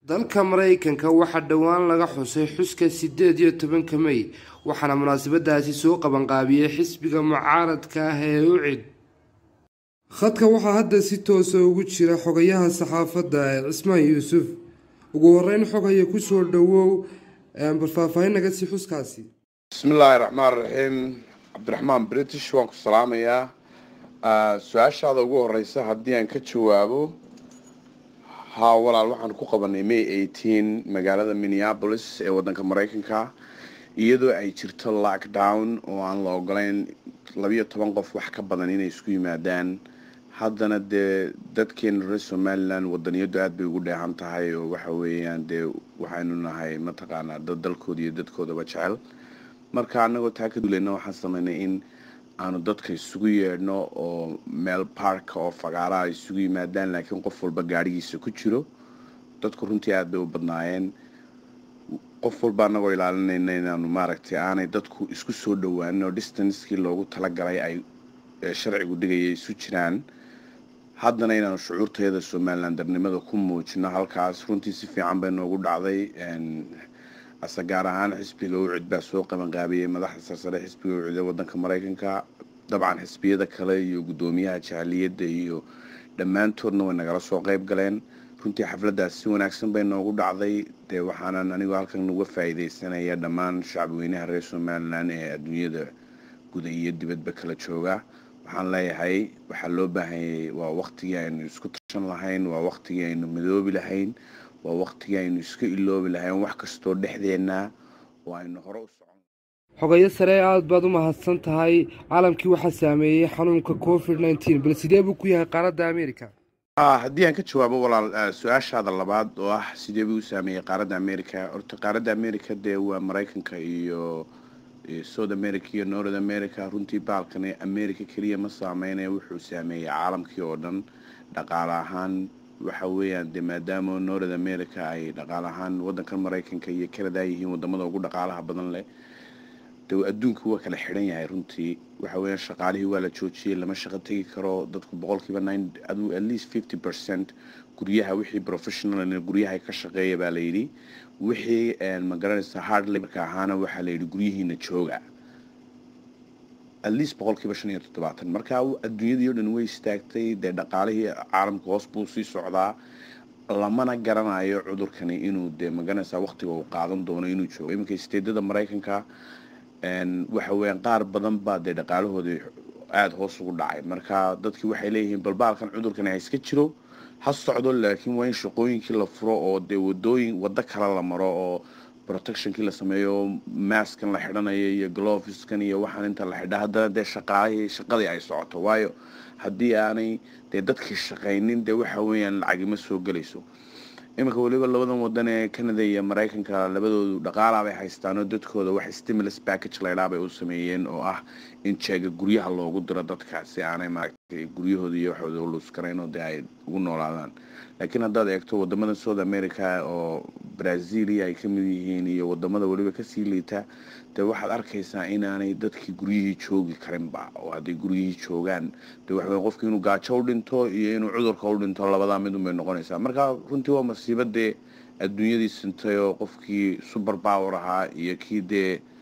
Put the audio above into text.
dalka maraykanka waxaa dhowaan laga xusay xuska sideed iyo tobanka mey waxaana munaasabadaasi soo qabanqaabiyey xisbiga mucaaradka ah ee ucid khadka waxaa hadda si toosa ugu jira xogayaha saxaafadda ee cismaan yuusuf ugu horeyn xogaya kusoo dhawow bal faahfaahin naga sii xuskaasi bismillaahi raxmaan raxiim cabdiraxmaan british waan ku salaamayaa su-aashaada ugu horeysa haddii aan ka jawaabo haa walaal waxaan ku qabanay may eighteen magaalada minneapolis ee wadanka maraykanka iyadoo ay jirto lockdown oo aan la ogoleyn labiyo toban qof wax ka badan inay isku yimaadaan haddana dee dadkeena reer somalilan wadaniyadu aada bay ugu dheehan tahay oo waxa weeyaan dee waxaynu nahay mataqaanaa dad dalkooda iyo dadkoodaba jecel marka anagoo taa ka duuleyna waxaan sameynay in aanu dadka isugu yeedhno oo meel baarka oo fagaara ay isugu yimaadaan laakiin qof walba gaadhigiisa ku jiro dadku runtii aada bay u badnaayeen qof walba anagoo ilaalinayna inaanu maaragtay aanay dadku isku soo dhowaanin oo distancekii loogu talagalay ay sharcigu dhigaya isu jiraan haddana inaanu shucuurteeda somalilan darnimada ku muujino halkaas runtii si fiican bay noogu dhacday ase gaar ahaan xisbiga ucid baa soo qabanqaabiyey madaxda sarsare xisbiga ucid ee wadanka maraykanka dabcan xisbiyada kale iyo guddoomiyaha jaaliyadda iyo dhammaantoodna way nagala soo qeyb galeen runtii xafladdaas si wanaagsan bay noogu dhacday dee waxaanan anigoo halkan uga faa'iideysanaya dhammaan shacbweynaha reer somalilan ee adduunyada guda iyo dibadba kala jooga waxaan leeyahay waxaa loo baahanyay waa waqtigii aynu isku tashan lahayn waa waqtigii aynu midoobi lahayn waa waqtigii aynu iska iloobi lahayn wax kastoo dhexdeenna oo aynu hore u socon xogayo sare aada baad u mahadsan tahay caalamkii waxaa saameeyey xanuunka covid nneteen bal sidee buu ku yahay qaaradda america haddii aan ka jawaabo walaal su-aashaada labaad oo ah sidee buu u saameeyey qaaradda america horta qaaradda america dee waa maraykanka iyo south america iyo north america runtii baalkani america keliya ma saameynaya wuxuu saameeyey caalamkii oo dhan dhaqaale ahaan waxa weeyaan dee maadaama north america ay dhaqaale ahaan wadankan maraykanka iyo canada yihiin wadamada ugu dhaqaalaha badan leh de adduunka waa kala xidhan yahay runtii waxa weeyaan shaqaalihii waa la joojiyey lama shaqo tegi karo dadku boqolkiiba nine adu at least fifty percent guryaha wixii professional guryaha ka shaqeeya baa layidhi wixii ma garanaysa hard laborka ahaana waxaa layidhi guryihiina jooga at least boqolkiiba shan iyo toddobaatan marka adduunyadii o dhan way istaagtay dee dhaqaalihii caalamka hoos buu sii socdaa lamana garanayo cudurkani inuu dee magaranaysa waqtiga uu qaadan doono inuu joogo iminka isteedada maraykanka waxa weeyaan qaar badan baa dee dhaqaalahoodii aada hoos ugu dhacay marka dadkii waxay leeyihiin balbaalkan cudurkani ha iska jiro ha socdo laakiin waa in shaqooyinkii la furo oo dee wadooyin waddo kale la maro oo protectionkii la sameeyo maskan la xidhanayo iyo gloveskan iyo waxaan inta la xidha haddana dee shaqaalihii shaqadii ay socoto waayo haddii aanay dee dadkii shaqaynin dee waxa weeyaan lacagima soo gelayso iminka weliba labadan wadan ee canada iyo maraykanka labadoodu dhaqaalaa bay haystaanoo dadkooda wax stimulus package laydhaa bay u sameeyeen oo ah in jeega guryaha loogu diro dadka si aanay maaragtay guryahooda iyo waxooda u luuskarayn oo dee ay ugu noolaadaan laakiin haddaad eegto wadamada south america oo brazilia ay ka mid yihiin iyo wadamada weliba kasii liita dee waxaad arkaysaa inaanay dadkii guryihii joogi karinba oo hadday guryihii joogaan dee waxaweya qofki inuu gaajo u dhinto iyo inuu cudurka u dhinto labadaa midun bay noqonaysaa marka runtii waa masiiba dee adduunyadii sintay oo qofkii super power ahaa iyo kii dee